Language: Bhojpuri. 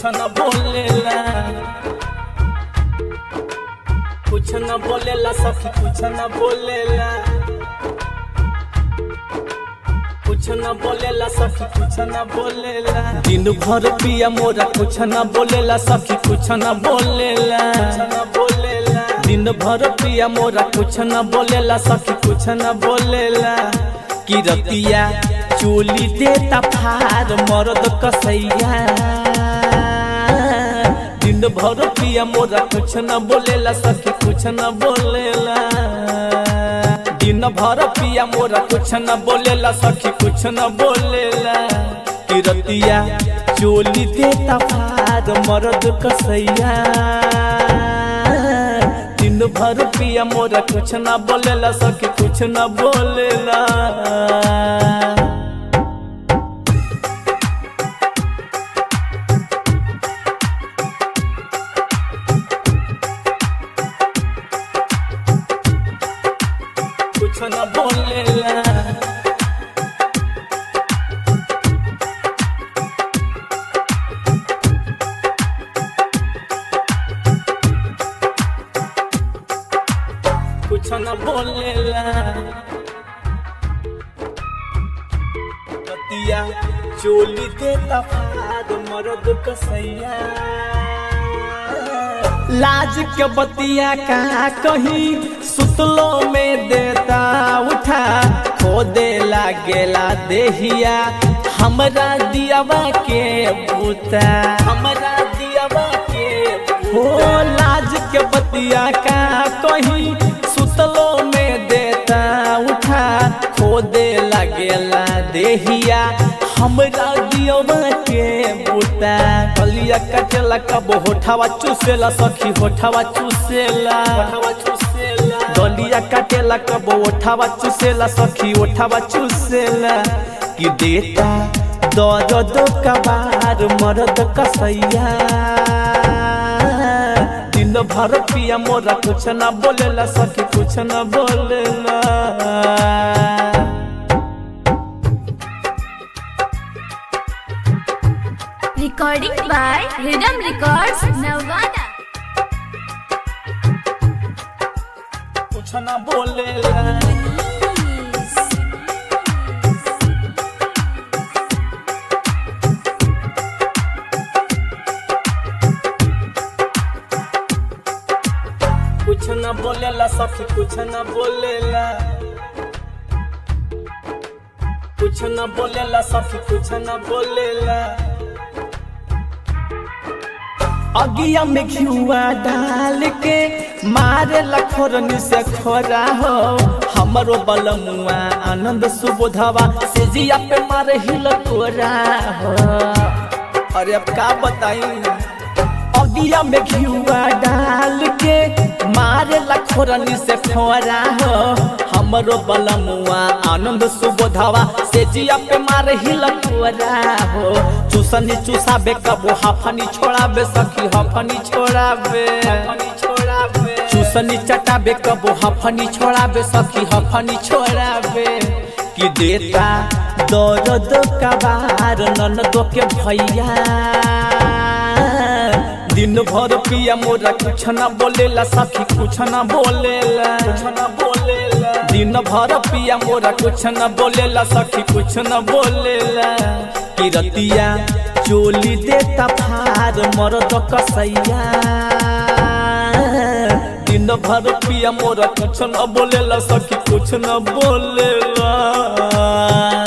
कुछ न बोलेला कुछ न बोलेला सखी कुछ न बोलेला कुछ न बोलेला सखी कुछ न बोलेला दिन भर पिया मोरा कुछ न बोलेला सखी कुछ न बोलेला न बोलेला दिन भर पिया मोरा कुछ न बोलेला सखी कुछ न बोलेला कि रतिया चोली देता फार मरद कसैया दिन भर पिया मोरा कुछ न बोलेला सखी कुछ न बोलेला दिन भर पिया मोरा कुछ न बोलेला सखी कुछ न बोलेला कि रतिया चोली देता फार मरद कसैया दिन भर पिया मोरा कुछ न बोलेला सखी कुछ न बोलेला कुछ न बोलेला कुछ न बोलेला रतिया चोली देता फाद मरद कसैया लाज के बतिया कहाँ कहीं सुतलो में देता उठा खो दे लागेला देहिया हमरा दियावा के बूता हमरा दियावा के हो लाज के बतिया कहाँ कहीं सुतलो में देता उठा खो दे लागेला देहिया हमरा दियवा के बूता कलिया कटेला कब होठावा चूसेला सखी होठावा चूसेला होठावा चूसेला गलिया काटेला कब ओठावा चूसेला सखी ओठावा चूसेला कि देता दर्द कबार मरद कसैया दिन भर पिया मोरा कुछ न बोलेला सखी कुछ न बोलेला Recording by Rhythm Records, Navada. कुछ न बोलेला कुछ न बोलेला सखी कुछ न बोलेला कुछ न बोलेला सखी कुछ न बोलेला अगिया में घिउआ डाल के मारे लखोरनी से खोरा हो हमरो बलमुआ आनंद सुबोधवा से जिया पे मारे हिल कोरा हो अरे अब का बताई अगिया में घिउआ डाल के मारे लखोरनी से खोरा हो हमरो बलमुआ आनंद सुबोधवा से जिया पे मारे हिल कोरा हो चूसनी चूसाबे कबो हाफनी छोड़ाबे सखी हफनी छोड़ाबे छोड़ाबे चूसनी चटाबे कबो हफनी छोड़ाबे सखी हफनी छोड़ाबे कि देता दर्द कबार ननदो के भैया दिन भर पिया मोरा कुछ न बोलेला सखी कुछ न बोलेला कुछ न बोलेला दिन भर पिया मोरा कुछ न बोलेला सखी कुछ न बोलेला कि रतिया चोली देता फार मरद कसैया दिन भर पिया मोरा कुछ न बोलेला सखी कुछ न बोलेला